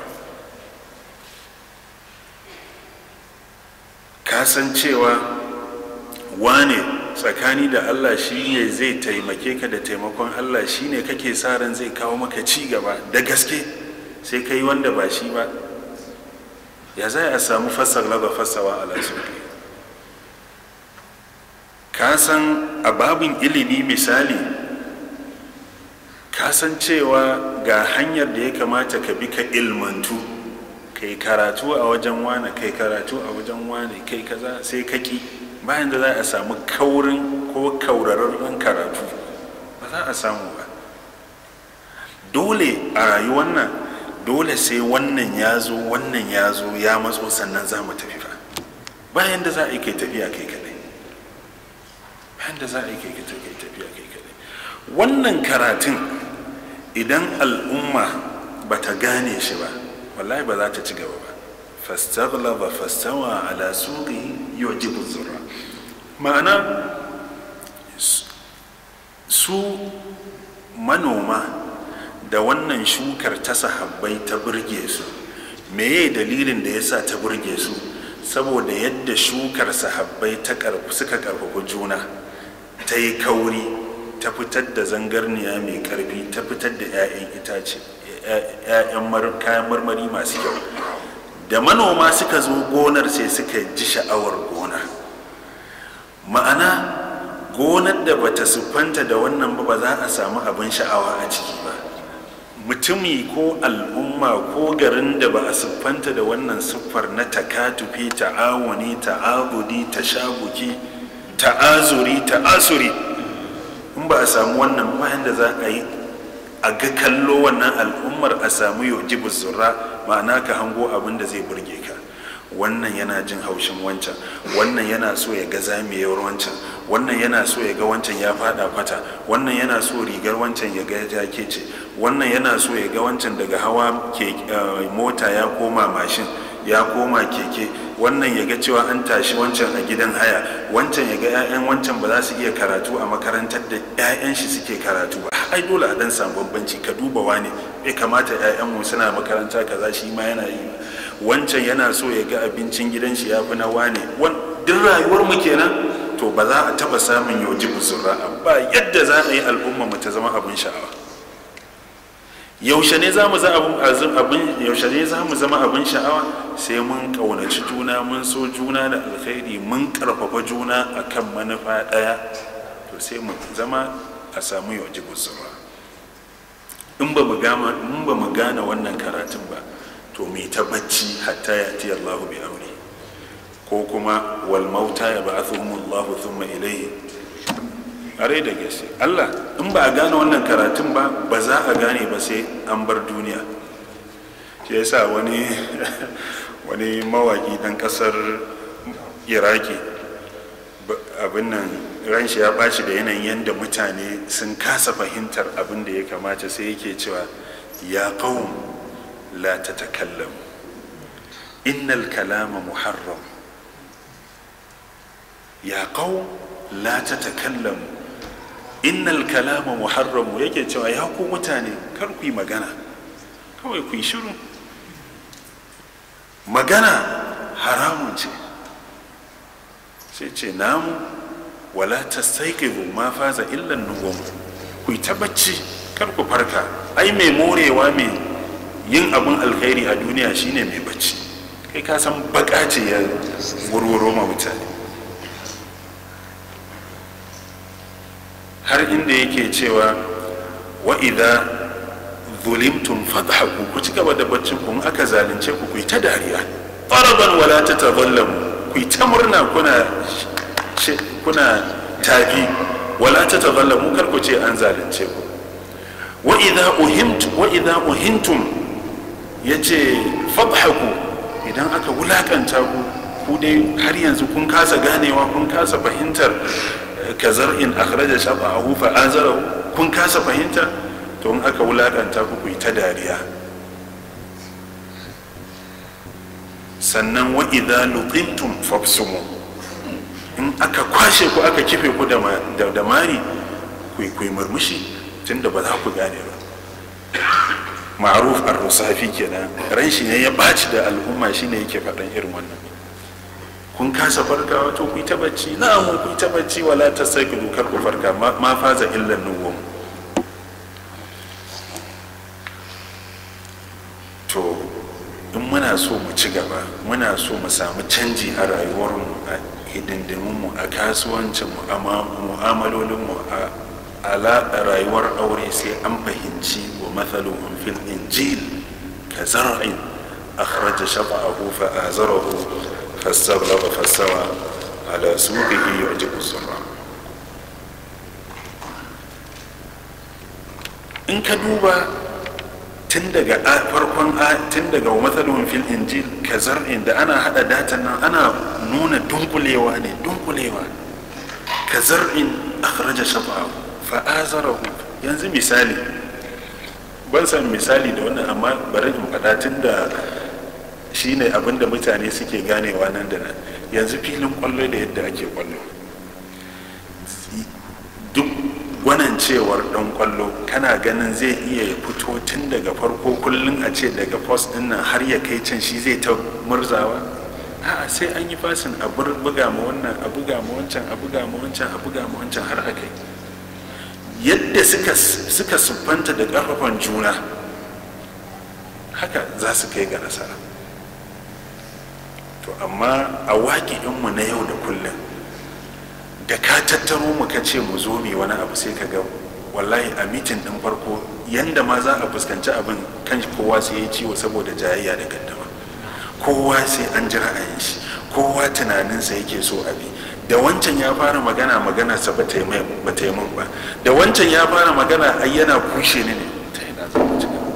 kasancewa wane tsakani da allah shi ne zai taimake ka da taimakon allah shi ne kake sa ran zai kawo maka ci gaba da gaske sai ka yi wanda ba shi ba ya za a samu fassar laba fassawa ala suke ka san a babin ilimi misali ka san cewa ga hanyar da ya kamata ka bi ka ilmantu kai karatu a wajen wane kai karatu a wajen wane kai kaza sai ka ki bayan da za a samu kaurin ko kaurararren karatu ba za a samu ba dole a rayuwar nan dole sai wannan ya zo wannan ya zo ya matso sannan za mu tafi fa bayan da za a yi kai tafiya kai kadai bayan da za a yi kai tafiya kai kadai wannan karatun idan al'umma ba ta gane shi ba wallahi ba za ta ci gaba ba fastaghlaba fastawa ala suqi yujibu zurra ma'ana su manoma da wannan shukar ta sahabbai ta burge su meye dalilin da yasa ta burge su saboda yadda shukar sahabbai ta suka karfafa juna ta yi kauri ta fitar da zangarniya mai karfi ta fitar da 'ya'yan itace 'ya'yan kayan marmari masu kyau da manoma suka zo gonar sai suka ji sha'awar gona ma'ana gonar da bata siffanta da wannan ba ba za a samu abin sha'awa a ciki ba mutumi ko al'umma ko garin da ba a siffanta da wannan siffar na takatufi ta'awuni ta'abudi tashabuki ta'azuri ta'asuri in ba a samu wannan bayan da za a yi a ga kallo wannan al'ummar a samu yojibu zurra ma'ana ka hango abin da zai burge ka wannan yana jin haushin wancan wannan yana so ya ga zamiyar wancan wannan yana so ya ga wancan ya fada fata wannan yana so rigar wancan ya ga ya ce wannan yana so ya ga wancan daga hawa mota ya koma mashin ya koma keke wannan ya ga cewa an tashi wancan a gidan haya wancan ya ga 'ya'yan wancan ba za su iya karatu a makarantar da 'ya'yan shi suke karatu ba ai dole a dan samu bambanci ka duba wane bai kamata 'ya'yan mu suna makaranta kaza shi ma yana yi wancan yana so ya ga abincin gidan shi ya fi na wane duk rayuwar mu kenan to ba za a taba samun yoji busurra ba yadda za a yi al'umma mu ta zama abin sha'awa yaushe ne za mu yaushe ne za mu zama abin sha'awa sai mun ƙaunaci juna mun so juna da alkhairi mun ƙarfafa juna akan manufa ɗaya to sai mu zama a samu yaji busurra in ba mu gane wannan karatun ba to mai ta bacci hatta ya ti Allah bi aure ko kuma wal mauta ya ba'athuhum Allah thumma ilayhi are da gaske Allah in ba a gane wannan karatun ba ba za a gane ba sai an bar duniya shi yasa wani wani mawaki dan kasar iraki abin nan ran shi ya ɓaci da yanayin yadda mutane sun kasa fahimtar abin da ya kamata sai yake cewa ya qawm la tatakallamu innal kalama muharram ya qawm la tatakallamu innal kalama muharram yake cewa ya ku mutane kar ku yi magana kawai ku yi shiru magana haramun ce sai ce namu wala ta saiƙiru ma faza illan nuwam ku yi ta bacci kar ku farka ai mai morewa mai yin abin alkhairi a duniya shine mai bacci kai ka san baka ce ya wurwuro ma mutane har inda yake cewa wa idza zulimtum fadhaku ku ci gaba da baccin ku aka zalunce ku ku yi ta dariya faraban wala tatadhallamu ku yi ta murna kuna kuna tafi wala ta tazalla mu kar ku ce an zalunce ku wa idza uhimtu wa idza uhintum yace fadhaku idan aka wulakanta ku ku dai har yanzu kun kasa ganewa kun kasa fahimtar kazar in akhraja shab'ahu fa azarahu kun kasa fahimta to in aka wulakanta ku ku yi ta dariya sannan wa idza luqintum fabsumu in aka kwashe ku aka kife ku da mari kwaikwai murmushi tun da ba za ku gane ba ma'aruf ar-rusafi kenan ran shi ne ya baci da al'umma shi ne yake faɗan irin wannan kun kasa farkawa to ku yi ta bacci na mu ku yi ta bacci wala ta sai ku kar ku farka ma faza illan nuwum to in muna muna so mu ci gaba muna so mu samu canji a rayuwarmu a hidindimunmu a kasuwancinmu a mu'amalolinmu a ala rayuwar aure sai an fahimci wa matsalolin fil injil ka zar'in akhraja shafa'ahu fa azarahu fastablaga fasawa ala suqihi yu'jibu zurra in ka duba tun daga farkon tun daga matsalolin fil injil ka zar'in da ana hada datan nan ana nuna dunkulewa ne dunkulewa ka zar'in akhraja shafa'ahu fa'azarahu yanzu misali ban san misali da wannan amma bari in faɗa tun da shi ne abinda mutane suke ganewa nan da nan yanzu filin kwallo da yadda ake kwallo duk gwanan cewar ɗan kwallo kana ganin zai iya fito tun daga farko kullum a ce daga post ɗin nan har ya kai can shi zai ta murzawa a'a sai an yi fasin a buga ma wannan a buga ma wancan a buga ma wancan a buga ma wancan har a kai yadda suka suka siffanta da ƙarfafan juna haka za su kai ga nasara to amma a waƙi'inmu na yau da kullum da ka tattaro mu ka ce mu zo mu wani abu sai ka ga wallahi a mitin ɗin farko yanda ma za a fuskanci abin kan kowa sai ya ciwo saboda jayayya da gaddama kowa sai an ji ra'ayin shi kowa tunaninsa yake so abi da wancan ya fara magana magana sa ba ta yi min ba da wancan ya fara magana ai yana kushe ni ne ta ina za mu ci gaba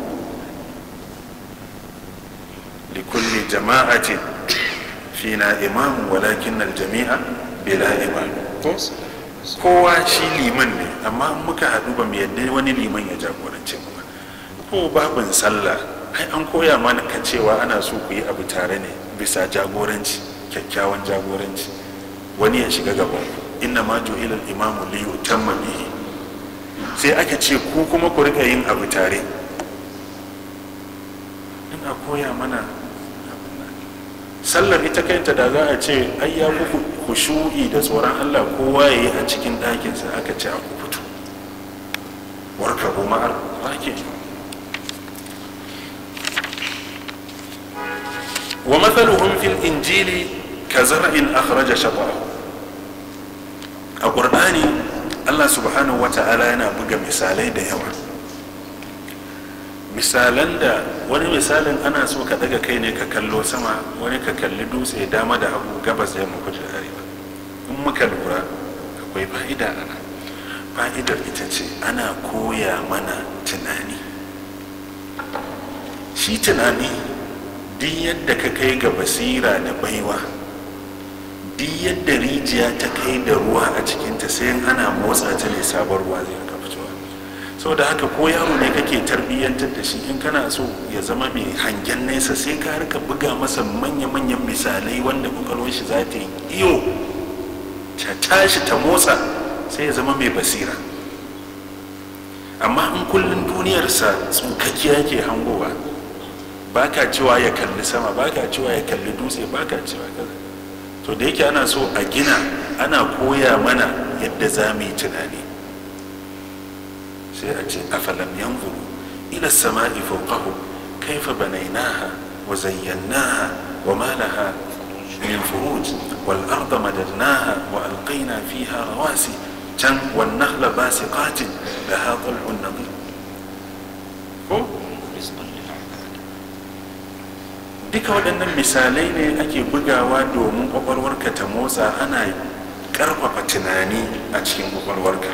likulli jama'atin fina imamu walakin jami'a bila imam kowa shi liman ne amma muka haɗu ba mu yadda wani liman ya jagorance mu ba ko babin sallah ai an koya mana ka cewa ana so ku yi abu tare ne bisa jagoranci kyakkyawan jagoranci wani ya shiga gaban ku inna ma ju'ila al-imamu li yutamma bihi sai aka ce ku kuma ku rika yin abu tare ina koya mana sallar ita kanta da za a ce ai ya muku khushu'i da tsoron Allah kowa yayi a cikin ɗakinsa aka ce a ku fito warka bu ma'ar wake wa mathaluhum fil injili ka zar'in akhraja shatahu a ƙur'ani allah subhanahu wata'ala yana buga misalai da yawa misalan da wani misalin ana so ka daga kai ne ka kallo sama wani ka kalli dutse dama da hagu gabas da yamma kudu da arewa in muka lura akwai fa'ida ana fa'idar ita ce ana koya mana tunani shi tunani duk yadda ka kai ga basira da baiwa duk yadda rijiya ta kai da ruwa a cikinta sai ana motsa ta ne sabon ruwa zai rika fitowa sau da haka ko yaro ne kake tarbiyyantar da shi in kana so ya zama mai hangen nesa sai ka rika buga masa manya-manyan misalai wanda kwakwalwar shi za ta yi iyo ta tashi ta motsa sai ya zama mai basira amma in kullum duniyarsa tsukakkiya ke hangowa ba ka cewa ya kalli sama ba ka cewa ya kalli dutse ba ka cewa kaza to da yake ana so a gina ana koya mana yadda za mu yi tunani sai a ce afalam yanzuru ila sama'i fawqahu kaifa banaynaha wa zayyannaha wa ma laha min furuj wal arda madadnaha wa alqayna fiha rawasi can wan nakhla basiqatin laha tal'un nadid ko duka waɗannan misalai ne ake bugawa domin ƙwaƙwalwarka ta motsa ana ƙarfafa tunani a cikin ƙwaƙwalwarka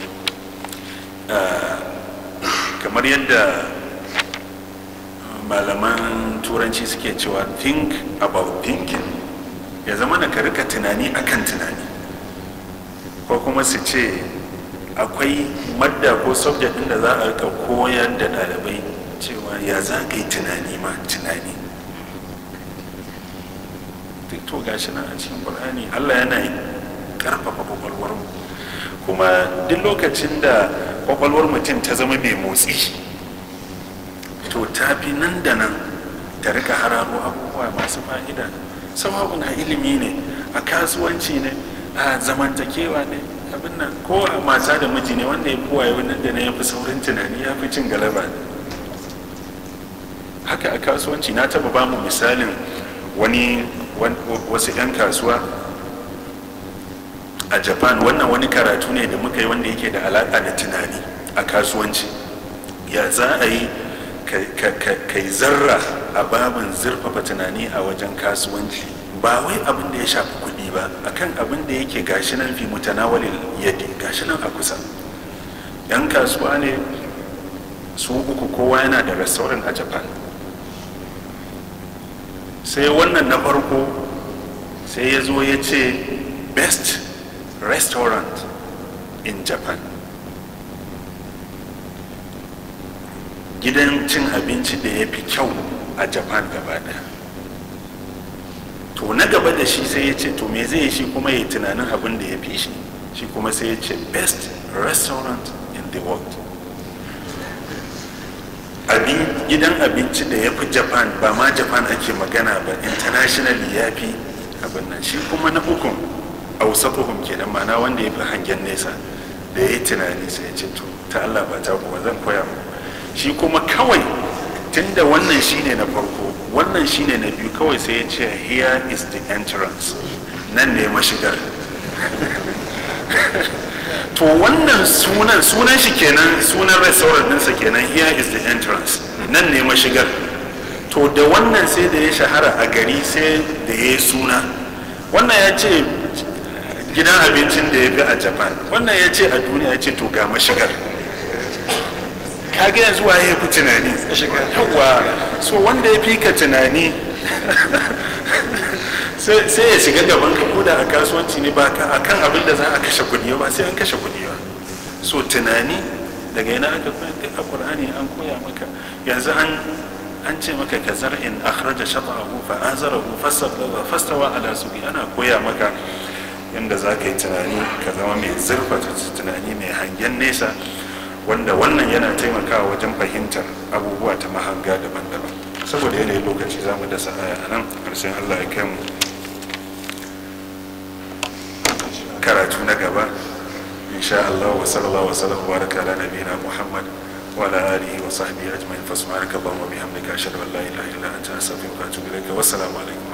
kamar yadda malaman turanci suke cewa think about thinking ya zama na rika tunani akan tunani ko kuma su ce akwai madda ko subject ɗin da za a rika koyar da ɗalibai cewa ya za ka yi tunani ma tunani to gashi nan a cikin qur'ani allah yana karfafa kwakwalwar mu kuma duk lokacin da kwakwalwar mutum ta zama mai motsi to ta fi nan da nan ta rika hararo abubuwa masu fa'ida sawa'un a ilimi ne a kasuwanci ne a zamantakewa ne abin nan ko a mata da miji ne wanda ya fi waye wannan da na ya fi saurin tunani ya fi cin galaba ne haka a kasuwanci na taba ba mu misalin wani wan- wasu 'yan kasuwa a japan wannan wani karatu ne da muka yi wanda yake da alaƙa da tunani a kasuwanci ya za a yi ka yi zarra a babin zurfafa tunani a wajen kasuwanci ba wai abin da ya shafi kuɗi ba akan abin da yake gashi nan fi mutanawalin yadi gashi nan a kusa yan kasuwa ne su uku kowa yana da restaurant a japan sai wannan na farko sai ya zo ya ce best restaurant in japan gidan cin abinci da ya fi kyau a japan gaba daya to na gaba da shi sai ya ce to me zai yi shi kuma ya yi tunanin abin da ya fi shi shi kuma sai ya ce best restaurant in the world abin gidan abinci da ya fi japan ba ma japan ake magana ba internationally ya fi abin nan shi kuma na ukun ausatuhum kenan mana wanda ya fi hangen nesa da ya yi tunani sai ya ce to ta allah ba ta kuma zan koya mu shi kuma kawai tunda wannan shine na farko wannan shine na biyu kawai sai ya ce here is the entrance nan ne mashigar to wannan sunan sunan shi kenan sunan restaurant ɗinsa kenan here is the entrance nan ne mashigar to da wannan sai da ya shahara a gari sai da ya yi suna wannan ya ce gidan abincin da ya fi a japan wannan ya ce a duniya ya ce to ga mashigar kage yanzu waye ya fi tunani yawa so wanda ya fi ka tunani sai ya shiga gaban ka koda a kasuwanci ne ba a kan abin da za a kashe kudi ba sai an kashe kudi ba so tunani daga yana aka koya a qur'ani an koya maka yanzu an an ce maka ka zar'in akhraja shata'ahu fa azarahu fastawa fastawa ala suqi ana koya maka yanda za ka yi tunani ka zama mai zurfata tunani mai hangen nesa wanda wannan yana taimakawa wajen fahimtar abubuwa ta mahanga daban-daban saboda yanayin lokaci za mu dasa aya a nan ƙarshen allah ya kai mu karatu na gaba insha allah wa sallallahu wa sallam wa baraka ala nabiyina muhammad wa ala alihi wa sahbihi ajma'in fa subhanaka allahumma bihamdika ashhadu an la ilaha illa anta astaghfiruka wa atubu ilayka wassalamu alaikum